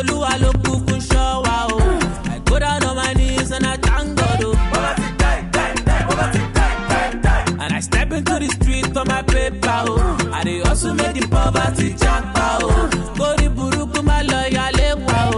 Olúwa ló kúkú ṣọ́ wa o. I go down on my knees and I thank God o. And I step into the street for my paper o. I dey hustle make the poverty japa o. Kórí burúkú má lọ yálé wa o.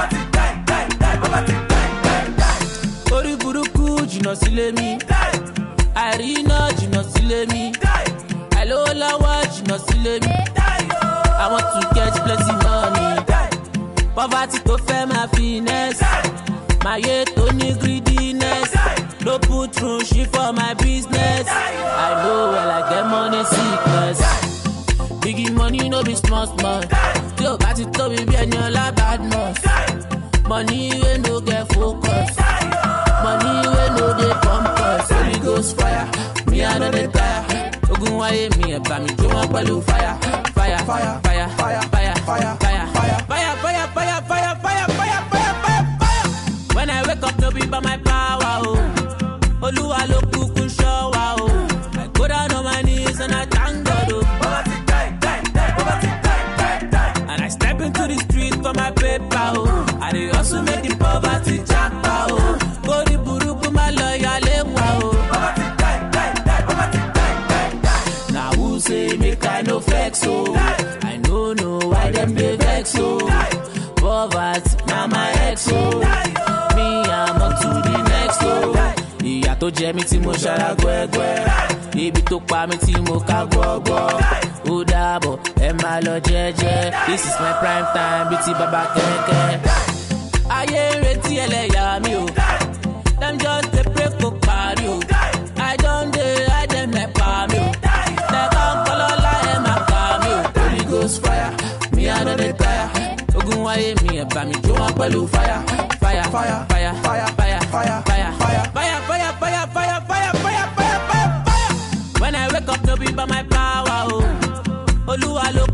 Kórí burúkú jìnnà sílé mi. Àìríná jìnnà sílé mi. Àìlówó lọ́wọ́ jìnnà sílé mi. I want to get plenty money. Poverty tó fẹ́ máa finesse. Máyé tó ní greediness. No put through shit for my business. I know well I get money sickness. Biggie money no be small small. Tí o bá ti tóbi bí ẹni ọlá badmus. Money wey no get focus. Money wey no dey pump us. Holy ghost fire, me I no dey tire. Ogun wáyé mi ẹ̀ bá mi jó wọn pẹ̀lú fire. Fire, fire, fire, fire, fire, fire, fire, fire, fire, fire, fire, fire, fire, fire, fire, fire. When I wake up, no be by my power, oh. Olúwa ló kúkú ṣọ́ wa, oh. I go down on my knees and I thank God, oh. And I step into the street for my paper, oh. I dey hustle make the poverty japa, oh. Kórí burúkú má lọ yálé wa, oh. Now who say make I no flex, oh. I no know why them dey vex, oh. Poverty, na my ex, oh. Me, I'm up to the next, oh. Ìyà tó jẹ mí tí mo ṣara gbẹ́gbẹ́. Ibi tó pa mí tí mo ká gbọ́gbọ́. Ó dàbọ̀, ẹ máa lọ jẹ́jẹ́. This is my prime time bíi ti bàbá kẹ̀kẹ́. Ayé ń retí ẹlẹ́yà mi o. Dem just dey pray kó parí o. I don dey hide dem nepa mi o. Nẹ̀ka ń kọ́ lọ́la ẹ̀ máa kà mí o. Holy ghost fire, mi I no dey tire. Ogun wáyé mi ẹ̀ bá mi jó wọn pẹ̀lú fire. Fire, fire, fire, fire, fire, fire, fire, fire, fire, fire, fire, fire, fire, fire, fire, fire, fire. When I wake up, no be by my power, oh. Olúwa ló